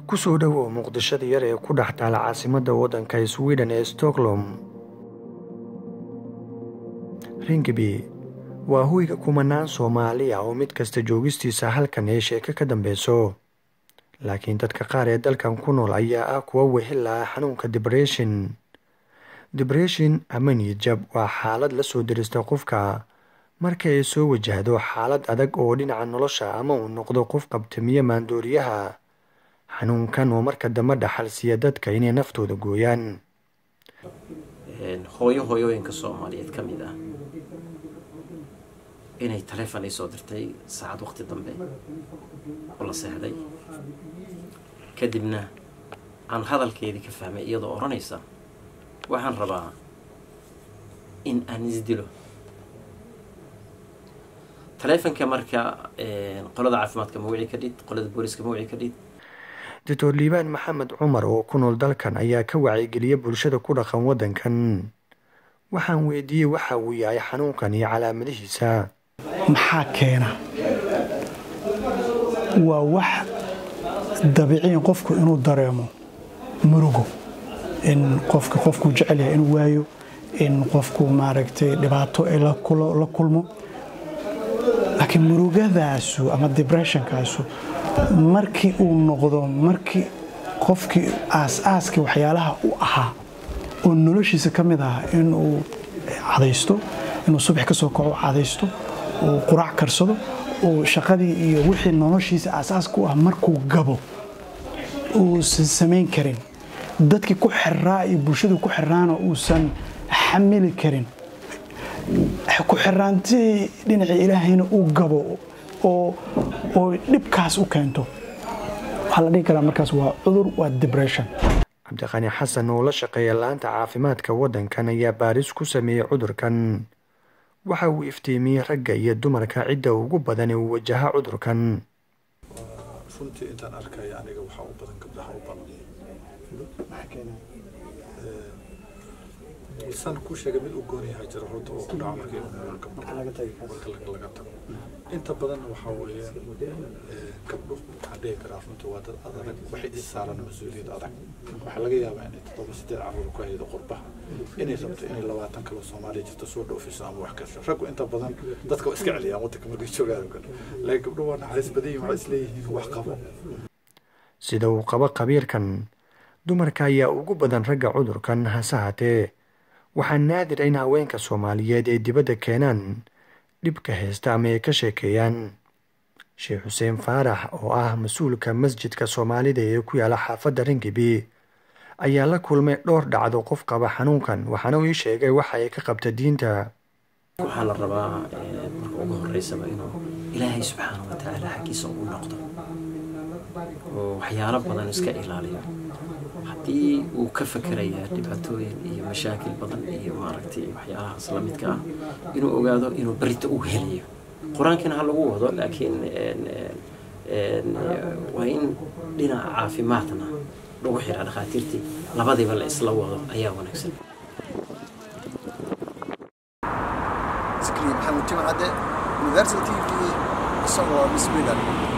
kusoo dhowow muqdishada yar ee ku dhex taala caasimadda waddanka sweden ee stockholm ringaby waa hoyga kumanaan soomaali ah oo mid kasta joogistiisa halkan ee sheeko ka dambeyso laakiin dadka qaar ee dalkan ku nool ayaa ah kuwa wehela xanuunka dibreshin dibreshin ama niyadjab waa xaalad la soo dirista qofka marka ay soo wajahdo xaalad adag oo dhinaca nolosha ama uu noqdo qof qabtamiye maandooriyaha xanuunkan oo marka dambe dhaxalsiiya dadka inay naftooda gooyaan hooyo hooyooyinka soomaaliyeed ka mid ah inay taleefon ay soo dirtay saacad waqti dambe oo la seexday kadibna aan hadalkeedii ka fahmay iyadoo odhanaysa waxaan rabaa in aan isdilo taleefonka marka qolada caafimaadka ma wici ka dhid qolada booliska ma wici ka dhid doctor liibaan maxamed cumar oo ku nool dalkan ayaa ka wacyigeliya bulshada ku dhaqan waddankan waxaan weydiiyey waxa uu yahay xanuunkan iyo calaamadihiisa maxaa keena waa wax dabiiciyan qofku inuu dareemo murugo in qofka qofkuu jecel yahay inuu waayo in qofku maaragtay dhibaato ay la kulmo laakiin murugadaasu ama dibreshonkaasu markii uu noqdo markii qofkii aas-aaskii waxyaalaha u ahaa oo noloshiisa ka mid ah inuu cadaysto inuu subax ka soo kaco cadaysto uu quraac karsado uu shaqadii iyo wixii noloshiisa aasaaska u ah markuu gabo uusan samayn karin dadkii ku xiraa iyo bulshadii ku xiraana uusan xamili karin ku xiraantii dhinacii ilaahayna uu gabo oo oo dhibkaas u keento waxaa la dhihi karaa markaas waa cudur waa dibression cabdiqani xasan oo la shaqeeya laanta caafimaadka waddankan ayaa baaris ku sameeyey cudurkan waxa uu iftiimiyey ragga iyo dumarka cidda ugu badan ee uu wajaha cudurkan runtii intaan arkaya aniga waxaa u badan gabdhaha u badan san ku sheegay mid u goon yahay jira horta oo ku dhaca markii marka laga tago inta badan waxaa weeye gabdho waxaan dhihi karaa runtii waa dad adag waxay is saaran mas-uuliyad adag waxaa laga yaabaa inay toddoba sideed carruur ku haydo qurbaha inay rabto inay labaatan kale soomaaliya jirto soo dhoofiso ama wax kasho raggu inta badan dadka waa iska celiyaan waddanka markay joogaan oo kale laakiin gabdho waa naxariis badan yihin waxay isleeyihiin wax qabo sida uu qabo qabiirkan dumarka ayaa ugu badan ragga cudurkan hase haatee waxaa naadir in haweenka soomaaliyeed ay dibadda keenaan dhibka haysta ama ay ka sheekeeyaan sheekh xuseen faarax oo ah mas-uulka masjidka soomaalida ee ku yaala xaafadda ringibi ayaa la kulmay dhowr dhacdo qof qaba xanuunkan waxaana uu ii sheegay waxa ay ka qabta diinta waxaa la rabaa marka ugu horeysaba inuu ilaahay subxaana wa tacaala xaggiisa ugu noqdo oo waxyaalo badan iska ilaaliyo haddii uu ka fakerayaa dhibaatooyin iyo mashaakil badan iyo maaragtay waxyaalahaas la midka ah inuu ogaado inuu berita uu helayo qur-aankina ha lagu wado laakiin waa in dhinaca caafimaadna lagu xiraa dhakhaatiirtii labadiiba la isla wado ayaa wanaagsan زكريا محمد جمعة universal TV isagoo Sweden